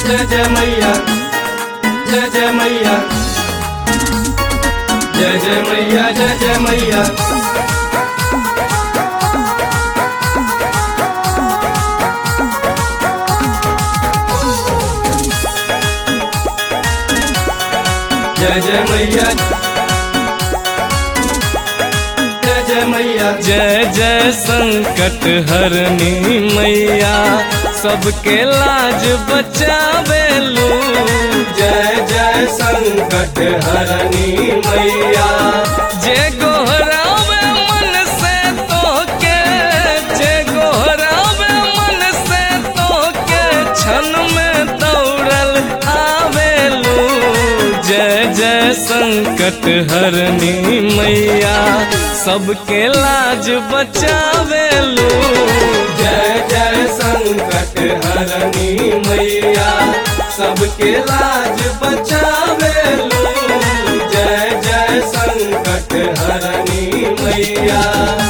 जय जय मैया जय जय मैया जय जय मैया जय जय मैया जय जय मैया जय जय मैया जय जय संकट हरनी मैया सबके लाज बचावेलू जय जय संकट हरनी मैया जे गोहरावे मन से तोके जे गोहरावे मन से तोके क्षण में दौड़ल आवेलू जय जय संकट हरनी मैया सबके लाज बचावेलू जय जय संकट हरनी मैया सबके लाज बचावे लो जय जय संकट हरनी मैया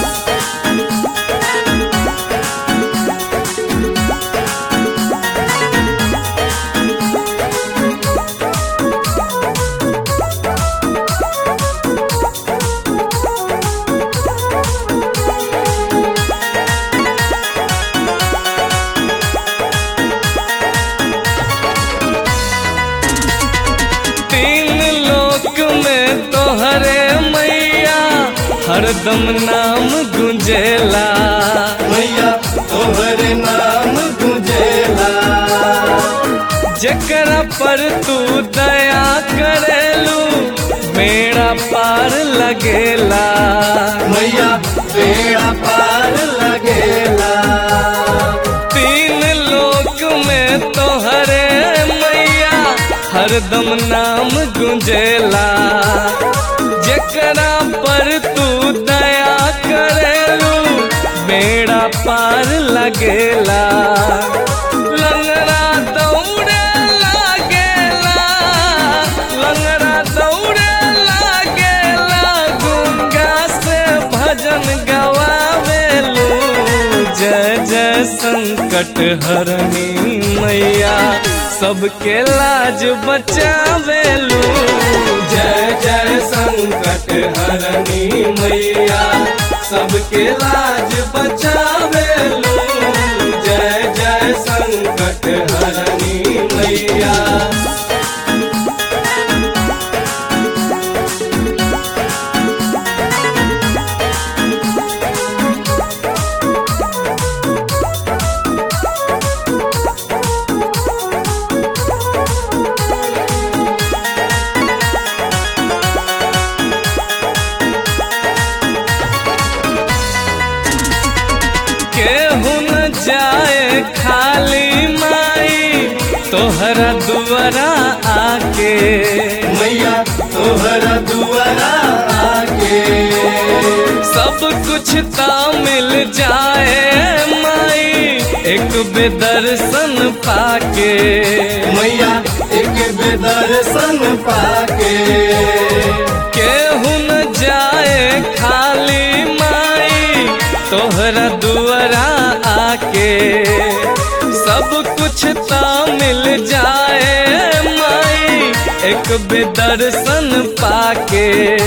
तीन लोक में तोहरे मैया हरदम नाम गुंजेला मैया तोहर नाम गुंजेला जकरा पर तू दया करेलू बेड़ा पार लगेला मैया बेड़ा पार लगेला तीन लोक में तोहरे मैया हरदम नाम गुंजेला जकरा पर तू दया करेलू बेड़ा पार लगेला लंगड़ा दौड़े लागेला लंगड़ा दौड़े लागेला गुंगा से भजन गवावेलू जय जय संकट हरनी मैया सबके लाज बचावेलू जय जय संकट हरनी मैया सबके लाज बचावे लो जय जय संकट हरनी मैया केहू न जाए खाली माई तोहरा दुआरा आके मैया तोहरा दुआरा आके सब कुछ ता मिल जाए माई एक बेदर्शन पाके मैया एक बेदर्शन पाके केहू न जाए खाली माई तोहरा दुआरा आके सब कुछ ता मिल जाए माई एक बेदर्शन पाके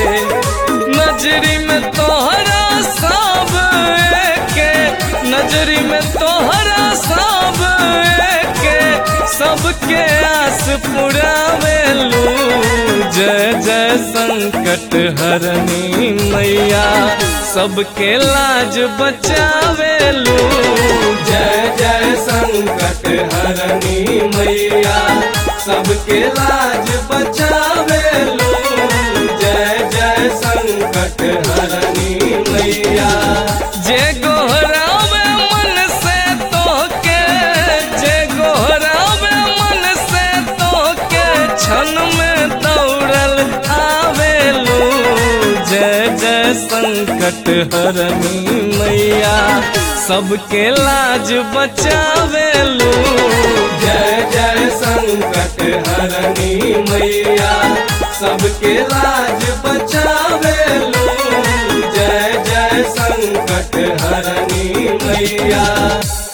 नजरी में तोहरा सब के नजरी में तोहरा सब के सबके आस पुरावेलू जय जय संकट हरनी मैया सबके लाज बचावेलू जय जय संकट हरनी मैया सबके लाज बचावे लो जय जय संकट हरनी मैया जे गोहरावे मन से तोके जे गोहरावे मन से तोके क्षण में दौड़ल आवेलू जय जय संकट हरनी मैया सबके लाज बचावेलू जय जय संकट हरनी मैया सबके लाज बचावे लो जय जय संकट हरनी मैया